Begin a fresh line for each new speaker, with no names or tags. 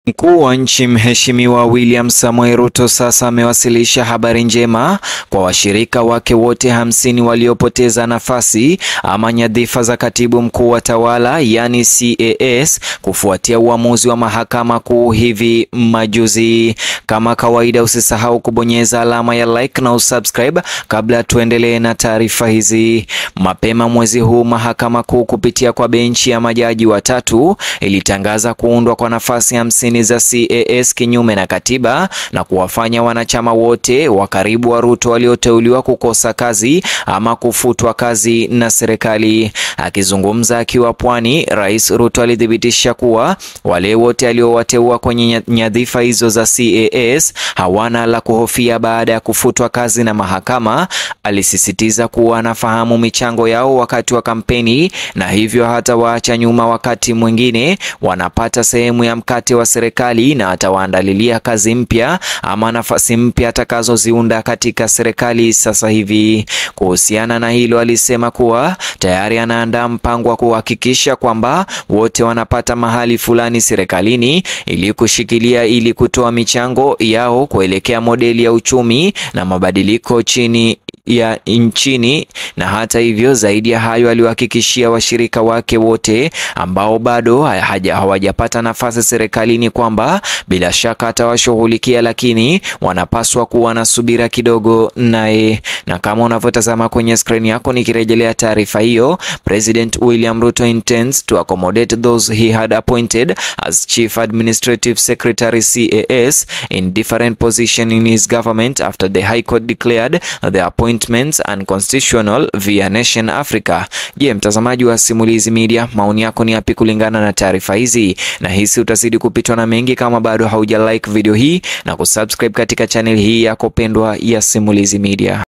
Mkuu wa nchi Mheshimiwa William Samoei Ruto sasa amewasilisha habari njema kwa washirika wake wote hamsini waliopoteza nafasi ama nyadhifa za katibu mkuu wa tawala yani CAS kufuatia uamuzi wa mahakama kuu hivi majuzi. Kama kawaida, usisahau kubonyeza alama ya like na usubscribe kabla tuendelee na taarifa hizi. Mapema mwezi huu mahakama kuu kupitia kwa benchi ya majaji watatu ilitangaza kuundwa kwa nafasi hamsini za CAS kinyume na katiba na kuwafanya wanachama wote wa karibu wa Ruto walioteuliwa kukosa kazi ama kufutwa kazi na serikali. Akizungumza akiwa Pwani, Rais Ruto alithibitisha kuwa wale wote aliowateua kwenye nyadhifa hizo za CAS hawana la kuhofia baada ya kufutwa kazi na mahakama. Alisisitiza kuwa anafahamu michango yao wakati wa kampeni na hivyo hata waacha nyuma wakati mwingine wanapata sehemu ya mkate wa serikali na atawaandalilia kazi mpya ama nafasi mpya atakazoziunda katika serikali sasa hivi. Kuhusiana na hilo, alisema kuwa tayari anaandaa mpango wa kuhakikisha kwamba wote wanapata mahali fulani serikalini ili kushikilia ili kutoa michango yao kuelekea modeli ya uchumi na mabadiliko chini ya nchini. Na hata hivyo, zaidi ya hayo, aliwahakikishia washirika wake wote ambao bado hawajapata nafasi serikalini kwamba bila shaka atawashughulikia, lakini wanapaswa kuwa na subira kidogo naye. Na kama unavyotazama kwenye skrini yako, nikirejelea taarifa hiyo, President William Ruto intends to accommodate those he had appointed as Chief Administrative Secretary CAS in different positions in his government after the High Court declared the appointments unconstitutional via Nation Africa. Je, mtazamaji wa Simulizi Media, maoni yako ni yapi kulingana na taarifa hizi? Na hisi utazidi kupitwa na mengi kama bado hauja like video hii na kusubscribe katika channel hii yako pendwa ya Simulizi Media.